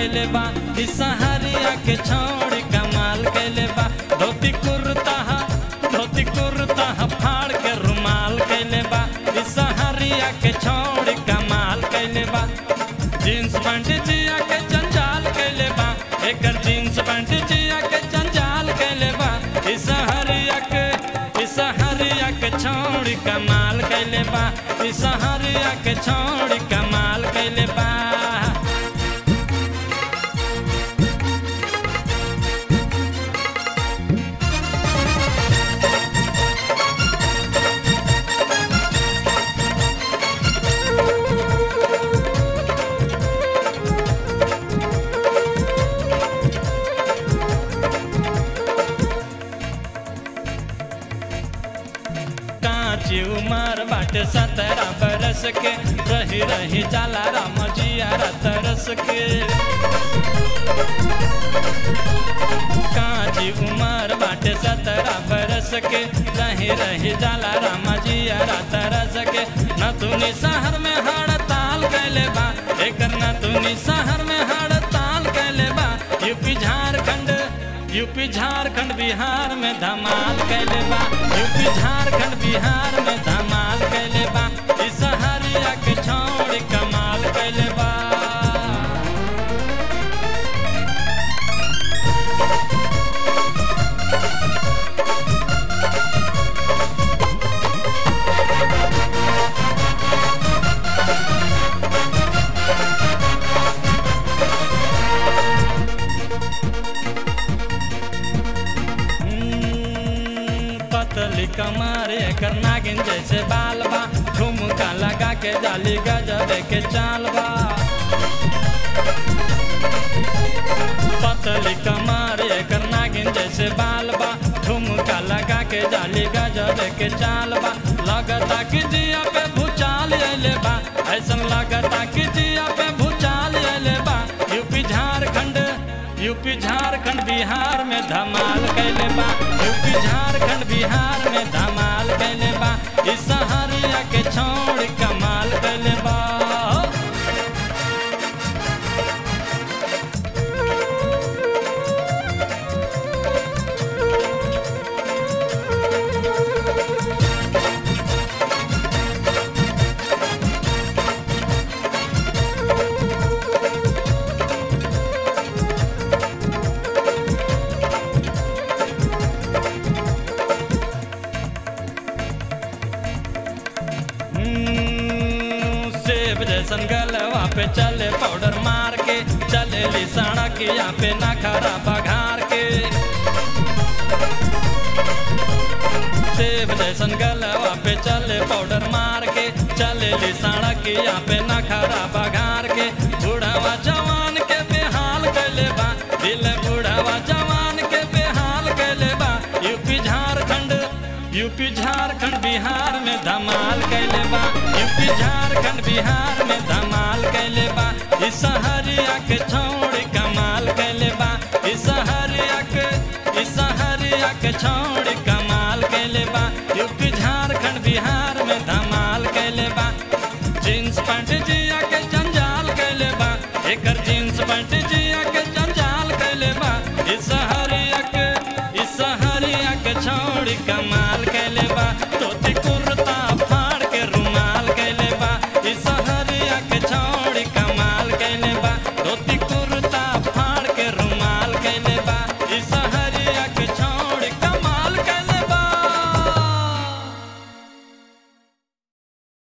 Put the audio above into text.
कैले बा ई सहरिया के छौड़ी कमाल कैले बा धोती कुर्ता हा धोती कुर्ता हा फाड़ के रुमाल कैले बा ई सहरिया के छौड़ी कमाल कैले बा जींस पैंट जिया के जंजाल कैले बा एकर जींस पैंट जिया के जंजाल कैले बा ई सहरिया के ई सहरिया के छौड़ी कमाल कैले बा ई सहरिया के छौड़ी कमाल कैले बा कांची उमर बाटे सत्रह बरस के रही रही जाला राम जिया तरस के कांची उमर बाटे सत्रह बरस के रही रही जाला राम जिया तरस के नतुनी शहर में हड़ताल कैले बा एकर नतुनी शहर में हड़ताल कैले बा यूपी झारखंड यूपी झारखंड बिहार में धमाल कैले बा यूपी झारखंड बिहार में धमाल कैले बा ई सहरिया के छौड़ी कमाल कैले बा हम्म, पतली कमर एकर नागिन जैसे बाल बा ठुमका लगा के जाली गजब के चाल बा पतली कमर एकर नागिन जैसे बाल बा ठुमका लगा के जाली गजब के चाल बा लगता कि जिया पे भूचाल अइले बा ऐसन लगता कि जिया पे भूचाल अइले बा यूपी झारखंड यूपी झारखंड बिहार में धमाल कैले बा यूपी झारखंड बिहार में धमाल कैले बा ई सहरिया के छोड़ कमाल कैले बा हम्म, सेब जैसन गलवा पे चले पाउडर मार के चले ली सड़क यहाँ पे ना खरा बघार के सेब जैसन गलवा पे चले पाउडर मार के चले ली सड़क यहाँ पे ना खरा बघार के बूढ़ावा जवान के बेहाल कैले बा दिल बूढ़ावा जवान के बेहाल कैले बा यूपी झारखंड यूपी झारखंड बिहार में धमाल कैले बा यूपी झारखंड बिहार में धमाल कैले बा ई सहरिया के छौड़ी कमाल कैले बा ई सहरिया के ई सहरिया के छौड़ी कमाल कैले बा यूपी झारखंड बिहार